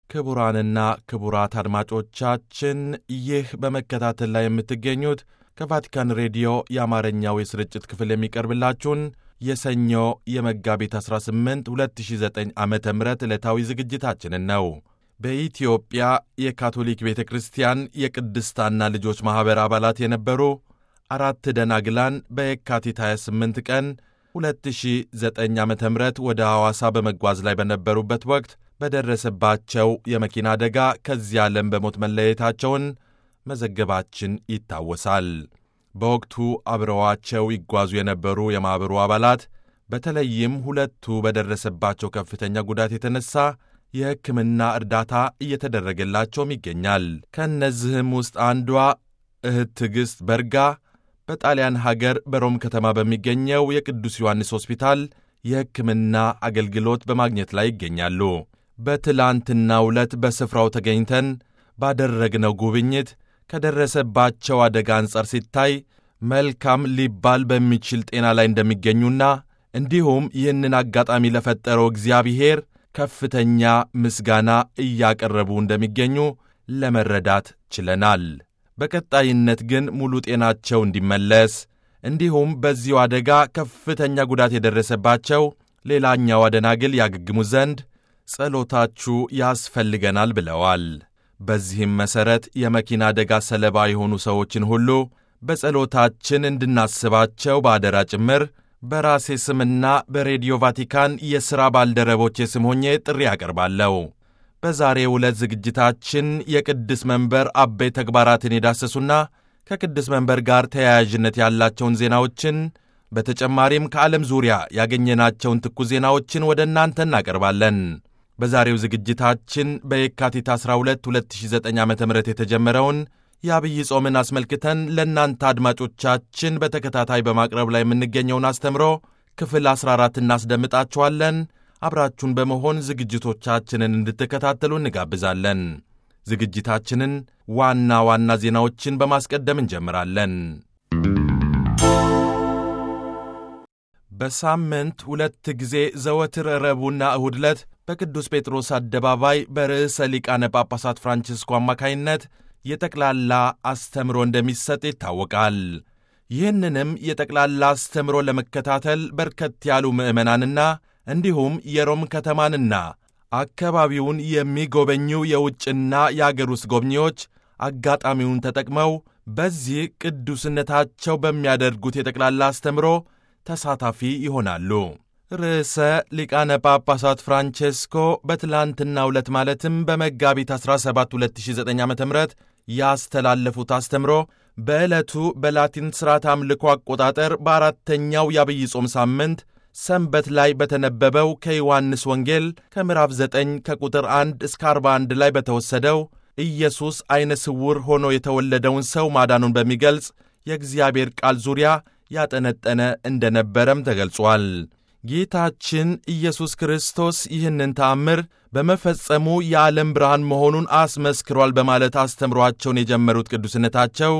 ክቡራንና ክቡራት አድማጮቻችን ይህ በመከታተል ላይ የምትገኙት ከቫቲካን ሬዲዮ የአማርኛው የስርጭት ክፍል የሚቀርብላችሁን የሰኞ የመጋቢት 18 2009 ዓ ም ዕለታዊ ዝግጅታችንን ነው። በኢትዮጵያ የካቶሊክ ቤተ ክርስቲያን የቅድስታና ልጆች ማኅበር አባላት የነበሩ አራት ደናግላን በየካቲት 28 ቀን 2009 ዓ ም ወደ ሐዋሳ በመጓዝ ላይ በነበሩበት ወቅት በደረሰባቸው የመኪና አደጋ ከዚህ ዓለም በሞት መለየታቸውን መዘገባችን ይታወሳል። በወቅቱ አብረዋቸው ይጓዙ የነበሩ የማኅበሩ አባላት በተለይም ሁለቱ በደረሰባቸው ከፍተኛ ጉዳት የተነሳ የሕክምና እርዳታ እየተደረገላቸውም ይገኛል። ከእነዚህም ውስጥ አንዷ እህት ትዕግሥት በርጋ በጣሊያን ሀገር በሮም ከተማ በሚገኘው የቅዱስ ዮሐንስ ሆስፒታል የሕክምና አገልግሎት በማግኘት ላይ ይገኛሉ። በትላንትናው ዕለት በስፍራው ተገኝተን ባደረግነው ጉብኝት ከደረሰባቸው አደጋ አንጻር ሲታይ መልካም ሊባል በሚችል ጤና ላይ እንደሚገኙና እንዲሁም ይህንን አጋጣሚ ለፈጠረው እግዚአብሔር ከፍተኛ ምስጋና እያቀረቡ እንደሚገኙ ለመረዳት ችለናል። በቀጣይነት ግን ሙሉ ጤናቸው እንዲመለስ እንዲሁም በዚሁ አደጋ ከፍተኛ ጉዳት የደረሰባቸው ሌላኛው አደናግል ያገግሙ ዘንድ ጸሎታችሁ ያስፈልገናል ብለዋል። በዚህም መሠረት የመኪና አደጋ ሰለባ የሆኑ ሰዎችን ሁሉ በጸሎታችን እንድናስባቸው በአደራ ጭምር በራሴ ስምና በሬዲዮ ቫቲካን የሥራ ባልደረቦቼ ስም ሆኜ ጥሪ ያቀርባለሁ። በዛሬው ዕለት ዝግጅታችን የቅድስ መንበር አበይ ተግባራትን የዳሰሱና ከቅድስ መንበር ጋር ተያያዥነት ያላቸውን ዜናዎችን በተጨማሪም ከዓለም ዙሪያ ያገኘናቸውን ትኩስ ዜናዎችን ወደ እናንተ እናቀርባለን። በዛሬው ዝግጅታችን በየካቲት 12 2009 ዓ ም የተጀመረውን የአብይ ጾምን አስመልክተን ለእናንተ አድማጮቻችን በተከታታይ በማቅረብ ላይ የምንገኘውን አስተምሮ ክፍል 14 እናስደምጣችኋለን። አብራችሁን በመሆን ዝግጅቶቻችንን እንድትከታተሉ እንጋብዛለን። ዝግጅታችንን ዋና ዋና ዜናዎችን በማስቀደም እንጀምራለን። በሳምንት ሁለት ጊዜ ዘወትር ረቡዕና እሁድ ዕለት በቅዱስ ጴጥሮስ አደባባይ በርዕሰ ሊቃነ ጳጳሳት ፍራንቺስኮ አማካይነት የጠቅላላ አስተምሮ እንደሚሰጥ ይታወቃል። ይህንንም የጠቅላላ አስተምሮ ለመከታተል በርከት ያሉ ምዕመናንና እንዲሁም የሮም ከተማንና አካባቢውን የሚጎበኙ የውጭና የአገር ውስጥ ጎብኚዎች አጋጣሚውን ተጠቅመው በዚህ ቅዱስነታቸው በሚያደርጉት የጠቅላላ አስተምሮ ተሳታፊ ይሆናሉ። ርዕሰ ሊቃነ ጳጳሳት ፍራንቼስኮ በትላንትናው ዕለት ማለትም በመጋቢት 17 2009 ዓ ም ያስተላለፉት አስተምሮ በዕለቱ በላቲን ሥርዓት አምልኮ አቆጣጠር በአራተኛው የአብይ ጾም ሳምንት ሰንበት ላይ በተነበበው ከዮሐንስ ወንጌል ከምዕራፍ 9 ከቁጥር 1 እስከ 41 ላይ በተወሰደው ኢየሱስ ዐይነ ስውር ሆኖ የተወለደውን ሰው ማዳኑን በሚገልጽ የእግዚአብሔር ቃል ዙሪያ ያጠነጠነ እንደነበረም ተገልጿል። ጌታችን ኢየሱስ ክርስቶስ ይህንን ተአምር በመፈጸሙ የዓለም ብርሃን መሆኑን አስመስክሯል በማለት አስተምሯቸውን የጀመሩት ቅዱስነታቸው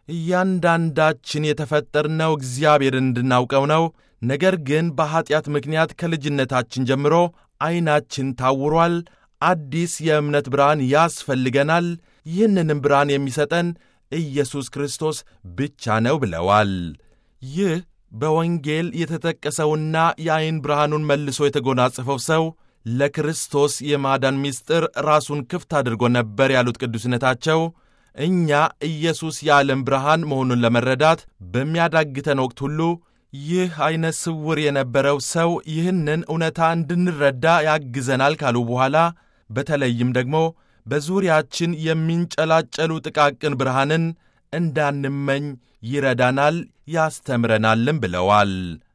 እያንዳንዳችን የተፈጠርነው እግዚአብሔርን እንድናውቀው ነው። ነገር ግን በኀጢአት ምክንያት ከልጅነታችን ጀምሮ ዐይናችን ታውሯል። አዲስ የእምነት ብርሃን ያስፈልገናል። ይህንንም ብርሃን የሚሰጠን ኢየሱስ ክርስቶስ ብቻ ነው ብለዋል። ይህ በወንጌል የተጠቀሰውና የዐይን ብርሃኑን መልሶ የተጎናጸፈው ሰው ለክርስቶስ የማዳን ምስጢር ራሱን ክፍት አድርጎ ነበር ያሉት ቅዱስነታቸው እኛ ኢየሱስ የዓለም ብርሃን መሆኑን ለመረዳት በሚያዳግተን ወቅት ሁሉ ይህ ዐይነ ስውር የነበረው ሰው ይህንን እውነታ እንድንረዳ ያግዘናል ካሉ በኋላ በተለይም ደግሞ በዙሪያችን የሚንጨላጨሉ ጥቃቅን ብርሃንን እንዳንመኝ ይረዳናል ያስተምረናልም ብለዋል።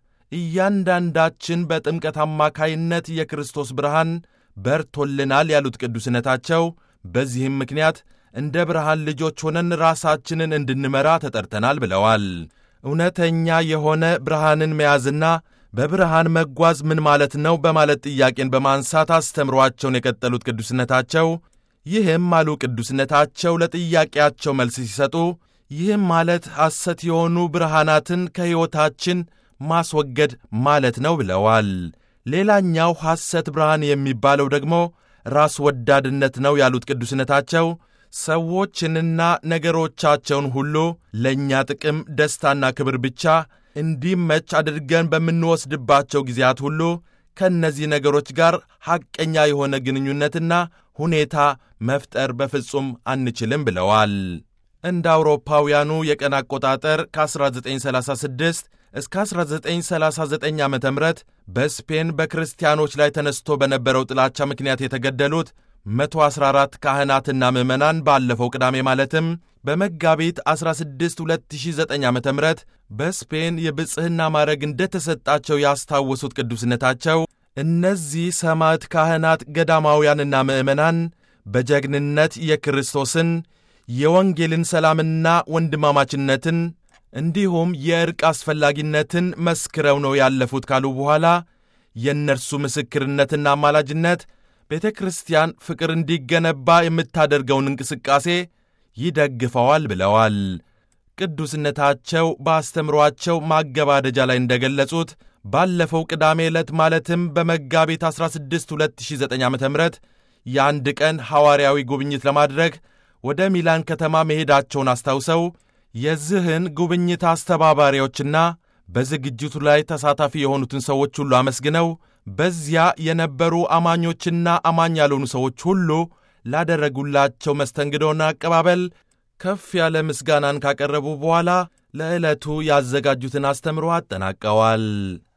እያንዳንዳችን በጥምቀት አማካይነት የክርስቶስ ብርሃን በርቶልናል ያሉት ቅዱስነታቸው በዚህም ምክንያት እንደ ብርሃን ልጆች ሆነን ራሳችንን እንድንመራ ተጠርተናል ብለዋል። እውነተኛ የሆነ ብርሃንን መያዝና በብርሃን መጓዝ ምን ማለት ነው? በማለት ጥያቄን በማንሳት አስተምሯቸውን የቀጠሉት ቅዱስነታቸው ይህም አሉ ቅዱስነታቸው ለጥያቄያቸው መልስ ሲሰጡ ይህም ማለት ሐሰት የሆኑ ብርሃናትን ከሕይወታችን ማስወገድ ማለት ነው ብለዋል። ሌላኛው ሐሰት ብርሃን የሚባለው ደግሞ ራስ ወዳድነት ነው ያሉት ቅዱስነታቸው ሰዎችንና ነገሮቻቸውን ሁሉ ለእኛ ጥቅም፣ ደስታና ክብር ብቻ እንዲመች አድርገን በምንወስድባቸው ጊዜያት ሁሉ ከእነዚህ ነገሮች ጋር ሐቀኛ የሆነ ግንኙነትና ሁኔታ መፍጠር በፍጹም አንችልም ብለዋል። እንደ አውሮፓውያኑ የቀን አቆጣጠር ከ1936 እስከ 1939 ዓ ም በስፔን በክርስቲያኖች ላይ ተነስቶ በነበረው ጥላቻ ምክንያት የተገደሉት 114 ካህናትና ምዕመናን ባለፈው ቅዳሜ ማለትም በመጋቢት 16 2009 ዓ ም በስፔን የብጽሕና ማዕረግ እንደተሰጣቸው ያስታወሱት ቅዱስነታቸው እነዚህ ሰማዕት ካህናት፣ ገዳማውያንና ምዕመናን በጀግንነት የክርስቶስን የወንጌልን ሰላምና ወንድማማችነትን እንዲሁም የእርቅ አስፈላጊነትን መስክረው ነው ያለፉት ካሉ በኋላ የእነርሱ ምስክርነትና አማላጅነት ቤተ ክርስቲያን ፍቅር እንዲገነባ የምታደርገውን እንቅስቃሴ ይደግፈዋል ብለዋል። ቅዱስነታቸው በአስተምሯቸው ማገባደጃ ላይ እንደገለጹት ባለፈው ቅዳሜ ዕለት ማለትም በመጋቢት 16 2009 ዓ ም የአንድ ቀን ሐዋርያዊ ጉብኝት ለማድረግ ወደ ሚላን ከተማ መሄዳቸውን አስታውሰው የዚህን ጉብኝት አስተባባሪዎችና በዝግጅቱ ላይ ተሳታፊ የሆኑትን ሰዎች ሁሉ አመስግነው በዚያ የነበሩ አማኞችና አማኝ ያልሆኑ ሰዎች ሁሉ ላደረጉላቸው መስተንግዶና አቀባበል ከፍ ያለ ምስጋናን ካቀረቡ በኋላ ለዕለቱ ያዘጋጁትን አስተምሮ አጠናቀዋል።